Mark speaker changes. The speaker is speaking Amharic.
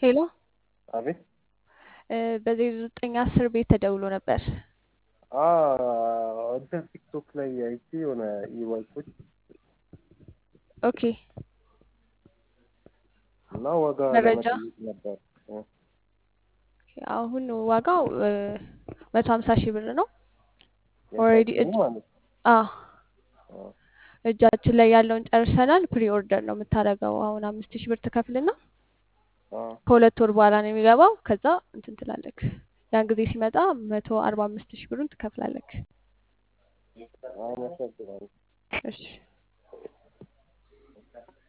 Speaker 1: ሄሎ
Speaker 2: አቤት
Speaker 1: እ በዜሮ ዘጠኝ አስር ቤት ተደውሎ ነበር።
Speaker 2: አ እንትን ቲክቶክ ላይ አይቼ የሆነ ኢባይኮች
Speaker 1: ኦኬ
Speaker 2: እና ዋጋ
Speaker 1: መረጃ
Speaker 2: ለመጠየቅ ነበር። እ
Speaker 1: አሁን ዋጋው መቶ ሀምሳ ሺህ ብር ነው። ኦልሬዲ
Speaker 2: የታችኛው ማለት ነው።
Speaker 1: አ
Speaker 2: አ
Speaker 1: እጃችን ላይ ያለውን ጨርሰናል። ፕሪ ኦርደር ነው የምታደርገው። አሁን አምስት ሺህ ብር ትከፍልና
Speaker 2: አ
Speaker 1: ከሁለት ወር በኋላ ነው የሚገባው። ከዛ እንትን ትላለክ። ያን ጊዜ ሲመጣ መቶ አርባ አምስት ሺህ ብሩን ትከፍላለክ።
Speaker 2: አመሰግናለሁ።
Speaker 1: እሺ